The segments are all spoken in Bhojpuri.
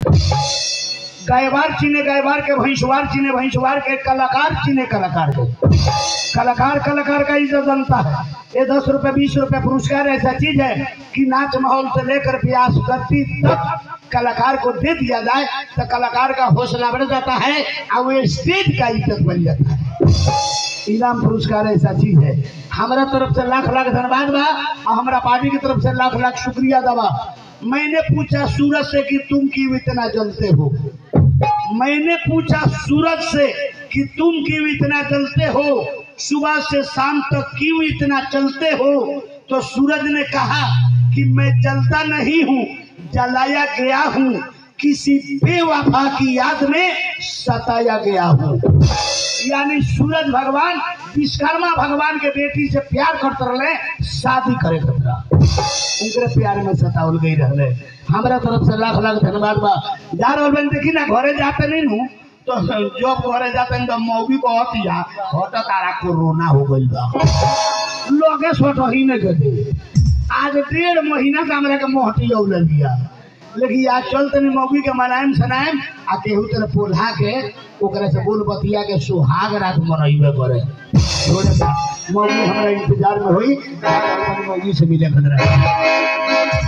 गायवार चीने गायवार के भैंसवार चीने भैंसवार के कलाकार चीने कलाकार के कलाकार कलाकार का इज्जत जनता है ये दस रुपए बीस रुपए पुरस्कार ऐसा चीज है कि नाच माहौल से लेकर प्यास करती तक कलाकार को दे दिया जाए तो कलाकार का हौसला बढ़ जाता है और वो स्टेज का इज्जत बन जाता है इनाम पुरस्कार ऐसा चीज है हमारा तरफ से लाख लाख धन्यवाद बा और हमारा पार्टी की तरफ से लाख लाख शुक्रिया दबा मैंने पूछा सूरज से कि तुम क्यों इतना जलते हो मैंने पूछा सूरज से कि तुम क्यों इतना जलते हो सुबह से शाम तक क्यों इतना चलते हो तो सूरज ने कहा कि मैं जलता नहीं हूँ जलाया गया हूँ किसी बेवफा की याद में सताया गया हूँ यानी सूरज भगवान विश्वकर्मा भगवान के बेटी से प्यार करते रहे शादी करे खतरा उनके प्यार में सतावल गई रहे हमारा तरफ से लाख लाख धन्यवाद बा जा रहल बन देखी ना घरे जाते नहीं नु तो जब घरे जाते हैं तो मौगी को हतिया हट तारा कोरोना हो गई बा लोगे सोट ही नहीं कहते आज डेढ़ महीना से हमरा के मोहटी औल लिया लेकिन आज चलते नहीं मौगी के मनाएम सनाएम आ केहू तरह पोल्हा के ओकरा से बोल बतिया के सुहाग रात मनइबे करे थोड़े सा मौगी हमरा इंतजार में होई अपन मौगी से मिले खतरा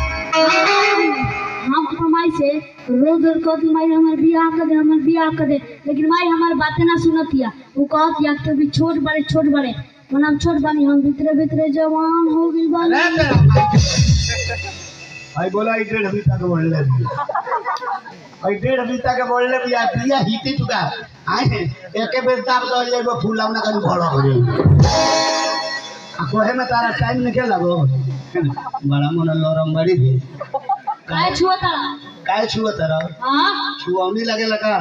हम तो माई से रोज रोज कहती माई हमारे बियाह कर दे हमारे बियाह कर दे लेकिन माई हमारे बातें ना सुनतिया वो कहत या तो भी छोट बड़े छोट बड़े मन हम छोट बानी हम भीतरे भीतरे जवान हो गई बानी आई बोला ई डेढ़ बीता के बोल ले आई डेढ़ बीता के बोल ले बिया बिया हिते चुका आए एके बेर ताप दो ले वो फूल लावना कन बड़ा हो जाई आ कोहे में तारा टाइम निकल लगो बड़ा मन लरम बड़ी थी काय छुआ तारा काय छुआ तारा हाँ छुआवनी लगे लगा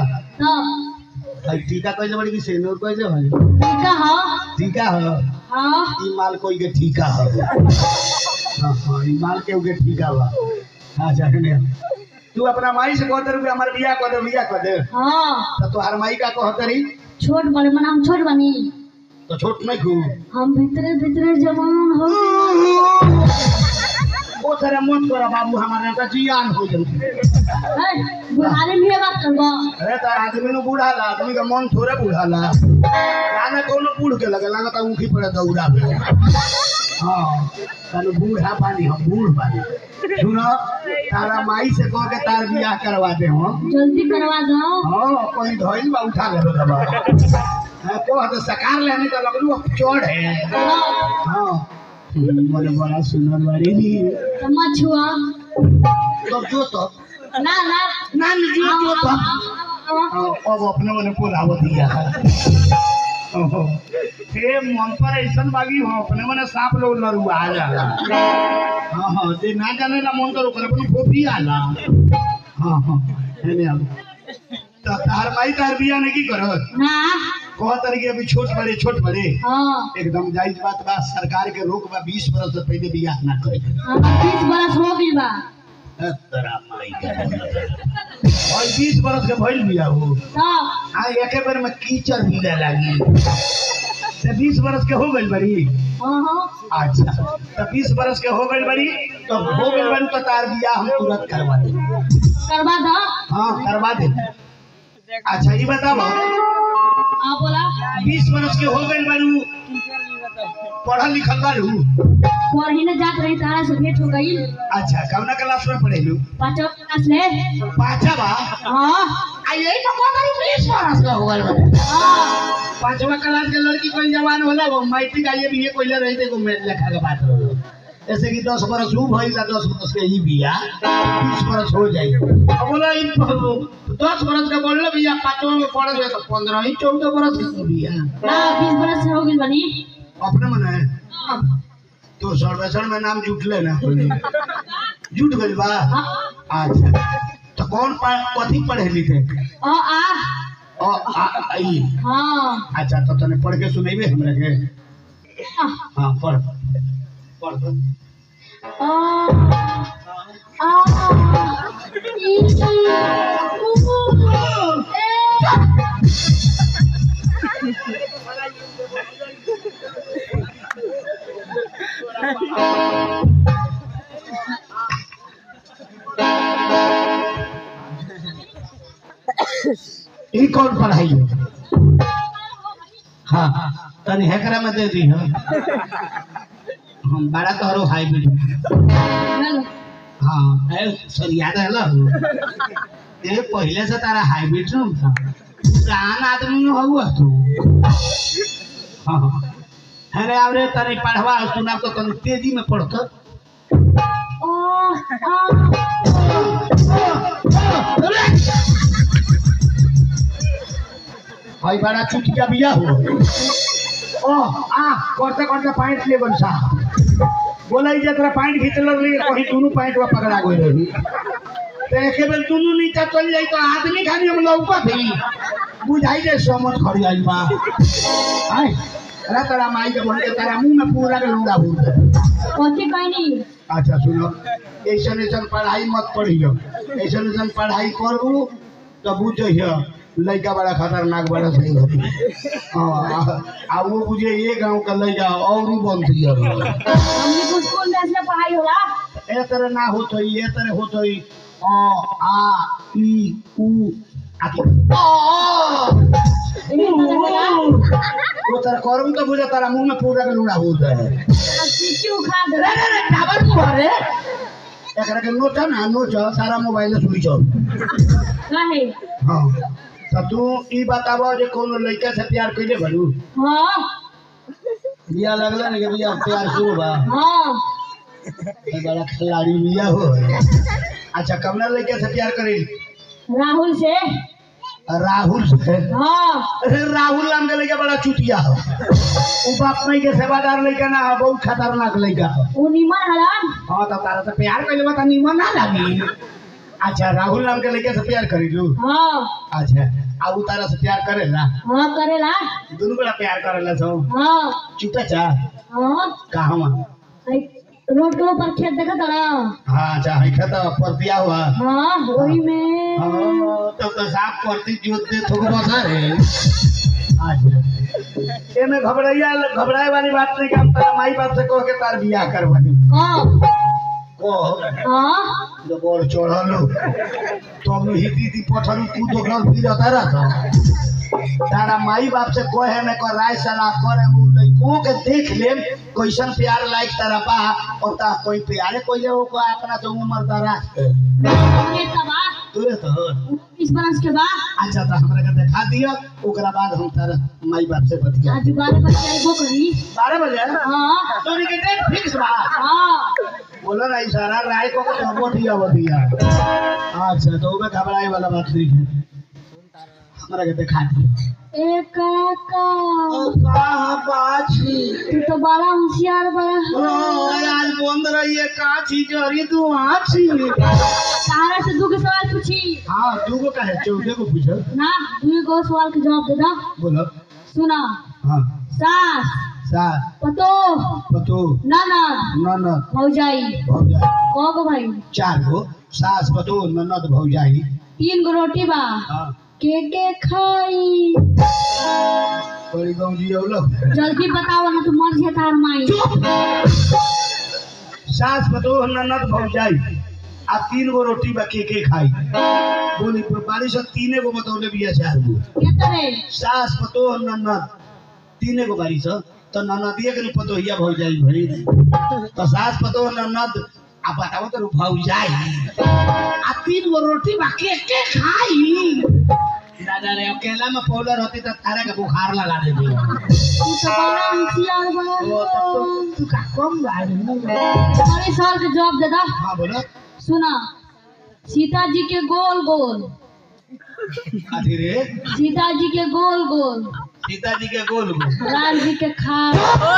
तब आई टीका कैसे बड़ी की सेनूर कैसे भाई ठीक है हाँ टीका हो हाँ ई माल कोई के ठीका हो हाँ हाँ ई माल के उके ठीका बा हाँ जाने तू अपना माई से कहते रुपये हमारे बिया कर दे बिया कर दे हाँ तो तोहार माई का कहते रही छोट बड़े मन हम छोट बानी तो छोट नहीं खू हम भीतरे भीतरे जवान हो गई वो तेरा मन करा बाबू हमारे का जियान हो जाए है, बुढ़ाने में ये बात करबो अरे तो आदमी नु बूढ़ा ला आदमी का मन थोड़े बूढ़ा ला गाना कोनो बूढ़ के लगे लगा तो ऊखी पड़े दौड़ा पे हाँ तनु बूढ़ा पानी हम बूढ़ पानी सुनो तारा माई से कह के तार बियाह करवा दे हम जल्दी करवा दो हाँ कोई धोइल बा उठा ले लो दबा हाँ को तो सकार लेने का लगलू अब चढ़ है हाँ, हाँ बोले बड़ा सुंदर बाड़ी नी तो मत छुआ तो जो तो ना ना ना जो जो तो हाँ, हाँ, अब अपने मने बोलावो दिया ओहो हे मन पर ऐसन बागी हो अपने मने सांप लोग लरुआ आ जाला हाँ हाँ जे ना जाने ना मन तो ओकरा अपन फोफी आला हाँ हाँ हेने अब तो तार माई तार बिया ने की करत ना कह तरीके अभी छोट बड़े छोट बड़े हाँ एकदम जायज बात बा सरकार के रोक बा बीस बरस से पहले बियाह ना करे हमार बीस बरस हो गई बा तेरा माई के और बीस बरस के भइल बिया हो तब आ एके बेर में कीचड़ मिले लागी तो बीस बरस के हो गई बड़ी हाँ हाँ अच्छा तो बीस बरस के हो गई बड़ी तो हो गई बड़ी तो तार बियाह हम तुरंत करवा दे करवा दो हाँ करवा दे अच्छा ये बताओ हाँ बोला बीस बरस के हो गई बड़ी पढ़ल लिखल बारू पढ़ी ने जात रही तारा से भेंट हो गई अच्छा कौना क्लास में पढ़ेलू पाँचवा क्लास ले पाँचा बा हाँ आ यही तो कहता रही बीस बरस का हो गई बा हाँ पांचवा क्लास के लड़की कोई जवान होला वो मैट्रिक आइए भी कोई ले रही थे को मेरे लेखा के बात हो ऐसे कि दस बरस हूँ भाई का दस बरस के ही बिया बीस बरस हो जाए अब बोला इ दस बरस का बोल भैया पांचवा में पढ़े हुए तो पंद्रह ही चौदह बरस के बिया ना बीस बरस से हो गई बनी अपने मन है तो सर्वेक्षण में नाम जुट ले ना जुट गई बा अच्छा तो कौन पढ़- कथी पढ़े लिखे ओ आ ओ आ आई हाँ अच्छा तो तने पढ़ के सुनेबे हमरा के हाँ पढ़ पढ़ पढ़। आ आ ई ऊ ए ई कौन पढ़ाई है हाँ तनी हेकरा में दे दी हम हम बड़ा तोहरो हाईब्रिड हेलो हाँ ए सर याद है ला ये पहले से तारा हाईब्रिड न था पुरान आदमी में हुआ तू हाँ हाँ अरे आवरे तनी पढ़वा सुना तो तनी तेजी में पढ़तो ओ आ भाई बड़ा चुटिया बिया हो ओ आ करते करते पैंट ले बन सा बोला जे तेरा पैंट खींचल रही कहीं दोनों पैंट वा पकड़ा गई रही तो एक बेर दोनों नीचे चल जाई तो आदमी खाली हम लौका थी बुझाई जे समझ खड़ी आई बा आय अरे तेरा माई के बोल के तेरा मुंह में पूरा के लूड़ा भूल कथी कहनी अच्छा सुनो ऐसन ऐसन पढ़ाई मत पढ़ियो ऐसन ऐसन पढ़ाई करू तो बुझियो लड़का बड़ा खतरनाक बड़ा सही होती हाँ आ- आ वो बुझे ये गांव का लड़का और ही बनती है हमने को स्कूल में ऐसे पढ़ाई होला ए तरह ना होत होई ए तरह होत होई अ आ ई उ आदि इन्हें पता होला वो तरह करम तो बुझे तारा मुंह में पूरा के लूड़ा हो जाए अब सीटी उखा दे रे रे रे टावर को रे एकरा के नोचा ना नोचा सारा मोबाइल स्विच ऑफ काहे हाँ तो तू ई बताबो जे कोनो लड़का से प्यार कइले भरू हाँ बिया लगला ने के बिया प्यार शुरू बा हाँ ए बड़ा खिलाड़ी बिया हो अच्छा कमला लड़का से प्यार करी राहुल से राहुल से हाँ अरे राहुल नाम के लड़का बड़ा चुतिया हो उ बाप मई के सेवादार लड़का ना हो बहुत खतरनाक लड़का हो वो निमन हलन हाँ तो तारा से प्यार कइले बा त निमन ना लागी अच्छा राहुल नाम के लड़का से प्यार करी लू हाँ अच्छा आ उ तारा से प्यार करेला हाँ करेला दोनों बड़ा प्यार करेला सो हाँ चुपे चा हाँ कहवा एक रोड के ऊपर खेत देखा था हाँ अच्छा है खाता पर दिया हुआ हाँ वही में हाँ, तब तो साफ करती जोत दे थोक बसा रे अच्छा एमे घबराइया घबराए वाली बात नहीं कि हम तारा माई बाप से कह के तार बियाह करवानी हाँ कह हाँ जब और चढ़ल तो हम ही दीदी पठरी तू तो घर फिर तारा था तारा माई बाप से कहे में कर राय सलाह करे उ लइको के देख ले कैसन प्यार लायक तारा बा और ता कोई प्यारे कोई ले को अपना तो उम्र तारा ये तबा तुरे तो इस बरस के बाद अच्छा तो हमरा के दिखा दियो ओकरा बाद हम तारा माई बाप से बतिया आज बारह बजे आइबो करी बारह बजे हाँ तोरी के डेट फिक्स बा हाँ बोलो ना इशारा राय को को तो बतिया बतिया अच्छा तो ओमे घबराए वाला बात नहीं है हमरा के दिखा दियो ए काका कहाँ बाछी तू तो बड़ा होशियार बड़ा आज बंद रही है काची जरी तू आछी तारा से दू के सवाल पूछी हाँ दू को कहे चौथे को पूछो ना दू गो सवाल के जवाब दे दो बोलो सुना हाँ सास सात पतो पतो ननद ननद भौजाई भौजाई कौ गो भाई चार गो सास पतो ननद भौजाई तीन गो रोटी बा हाँ के के खाई बड़ी गाँव जी लोग जल्दी बताओ ना तू मर जे तार माई सास पतो ननद भौजाई आ तीन गो रोटी बा के के खाई बोली बारिश तीने गो बतौले बिया चार गो के तरे सास पतो ननद तीने गो बारिश तो ननदिए के पतोहिया भौजाई भरी तो सास पतो ननद आ बताओ तो भौजाई आ तीन गो रोटी बा के के खाई दादा रे अकेला में पाउडर होती तो तारे के बुखार लगा देती तू तो बड़ा होशियार बड़ा ओ, तब तो तू का कम बाड़ी अरे सवाल के जवाब दे दो हाँ बोलो सुना सीता जी के गोल गोल अथी रे सीता जी के गोल गोल सीता जी के गोल गोल राम जी के खाल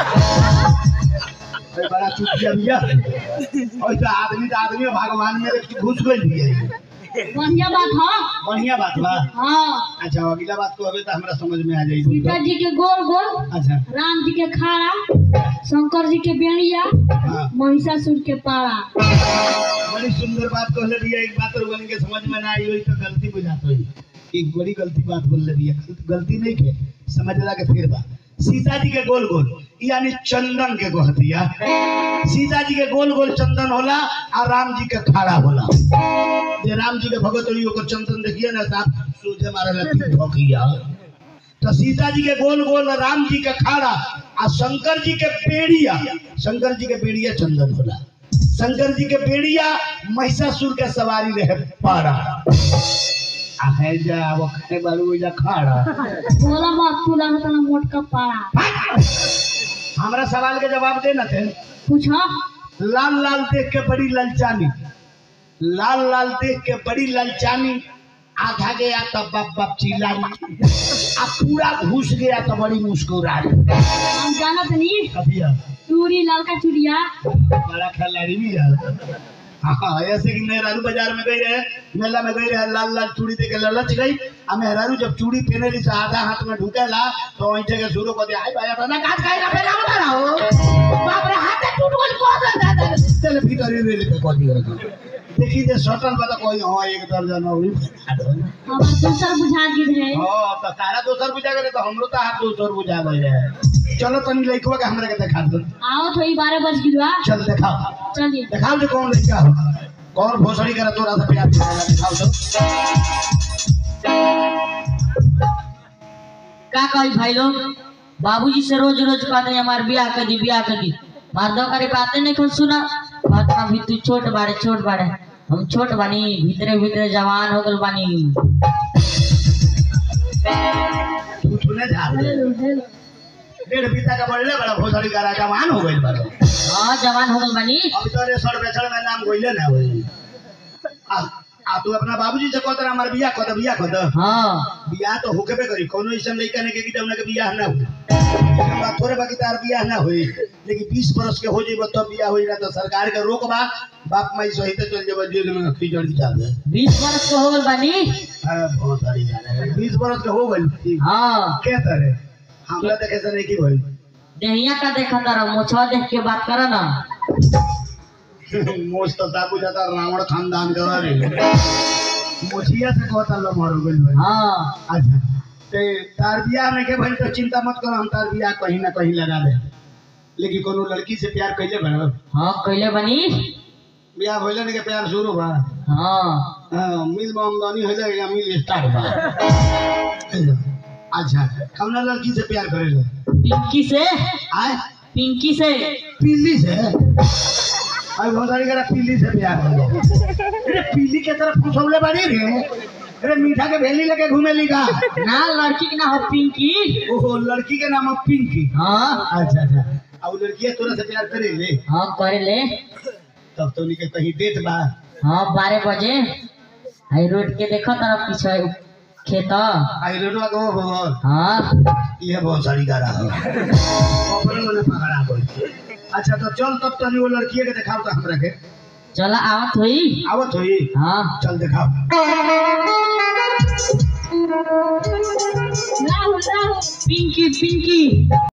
अरे बड़ा चुटिया बिया ऐसा आदमी तो आदमी भगवान में घुस गई बिया बढ़िया बात हाँ बढ़िया बात बा हाँ अच्छा अगला बात को अबे तो हमरा समझ में आ जाई सीता जी के गोल गोल अच्छा राम जी के खाड़ा शंकर जी के बेड़िया हाँ महिषासुर के पारा बड़ी सुंदर बात कहले भैया एक बात और बन के समझ में ना आई हुई तो गलती बुझात हुई एक बड़ी गलती बात बोल भैया गलती नहीं के समझला के फिर बा सीता जी के गोल गोल यानी चंदन के गोहतिया सीता जी के गोल गोल चंदन होला और राम जी के खाड़ा होला जे राम जी के भगत होई ओकर चंदन देखिए ना साहब सूझे मारे लती भोकिया तो सीता जी के गोल गोल राम जी के खाड़ा आ शंकर जी के पेड़िया शंकर जी के पेड़िया चंदन होला शंकर जी के पेड़िया महिषासुर के सवारी रहे पारा आ है जा वो खाए बारू जा खाड़ा बोला मत तू लगता ना मोट का पारा हमरा सवाल के जवाब दे ना थे पूछो लाल लाल देख के बड़ी ललचानी लाल लाल देख के बड़ी ललचानी आधा गया तो बाप बाप चिल्लानी आ पूरा घुस गया तो बड़ी मुस्कुरानी हम जानत नहीं अभिया चूड़ी ललका चूड़िया बड़ा खिलाड़ी भी है हाँ ऐसे कि मेहरारू बाजार में गई रहे मेला में गई रहे लाल लाल चूड़ी देके ललच गई आ मेहरारू जब चूड़ी पहने ली से आधा हाथ में ढुकेला तो ऐठे के शुरू कर दिया आई भाई अपना काट खाई ना पहना बता रहा हो बाप रे हाथ टूट गई को दे दे चले भीतर ही रेल पे कर दिया देखी जे सटल बता कोई हां एक दर्जन और हमार दूसर बुझा गिर है हां तो तारा दोसर बुझा गए तो हमरो तो हाथ दोसर बुझा गए रहे चलो तनी लइकवा के हमरा के दिखा दो आओ तो ही बारह बज गिरवा चल दिखाओ चलिए दिखाओ जो कौन लड़का हो कौन भोसड़ी करे तोरा से प्यार करेला दिखाओ तो का कही भाई लोग बाबूजी से रोज रोज कहते हैं हमार ब्याह कर दी ब्याह कर दी मर्दों करे बातें नहीं खुद सुना बात अभी तू छोट बाड़े छोट बाड़े हम छोट बानी भीतरे भीतरे जवान हो गल बानी तू सुने जा हेलो हेलो डेढ़ बीता का बढ़ले बड़ा भोसड़ी का राजा मान हो गइल बड़ा हाँ जवान हो गल बानी अब तो रे सड़ बेसड़ में नाम गइले ना होई आ आ तू अपना बाबूजी से कहत हमार बियाह कर दे बियाह कर दे हाँ बियाह तो होके बे करी कोनो ऐसा लइका ने के कि जौना के बियाह ना हो बात थोड़े बाकी तार बियाह ना होई लेकिन 20 बरस के हो जेबो तब बियाह होई ना तो सरकार के रोक बा बाप माई सहित चल जेबो जेल में खिचड़ की जाबे बीस वर्ष के हो गल बानी हां बहुत सारी जाने 20 बरस के हो गइल हाँ के तरह हमरा देखे से नहीं की भइल देहिया का देखा तारा मोछवा देख के बात करा ना मोच तो दाबू जाता रावण खानदान का रे मोचिया से कहता लो मर गइल भाई हाँ अच्छा ते तार बियाह में के भाई तो चिंता मत करो हम तार बियाह कहीं ना कहीं लगा दे लेकिन कोनो लड़की से प्यार कैले बनो हाँ कैले बनी बियाह भइले ने के प्यार शुरू बा हाँ हां मिल में आमदनी हो जाएगा मिल स्टार्ट बा अच्छा कौन लड़की से प्यार करेले पिंकी से आए पिंकी से पीली से अरे बहुत सारी करा पीली से प्यार हो गया अरे पीली के तरफ फुसौले बाड़ी रे अरे मीठा के भेली लेके घूमे ली का ना लड़की के ना हो पिंकी ओहो लड़की के नाम है पिंकी हाँ अच्छा अच्छा अब लड़की तोरा से प्यार करे ले हाँ करे ले तब तो उनके कहीं डेट बा हाँ बारह बजे हाई रोड के देखो तरफ पीछे खेत आई रोडवा को भगवान हाँ ये बहुत सारी गारा है अपने मने पकड़ा कोई अच्छा तो चल तब तो वो लड़की के दिखाओ तो हमरा के चला आवत हुई आवत होई हाँ चल दिखाओ राहुल राहुल पिंकी पिंकी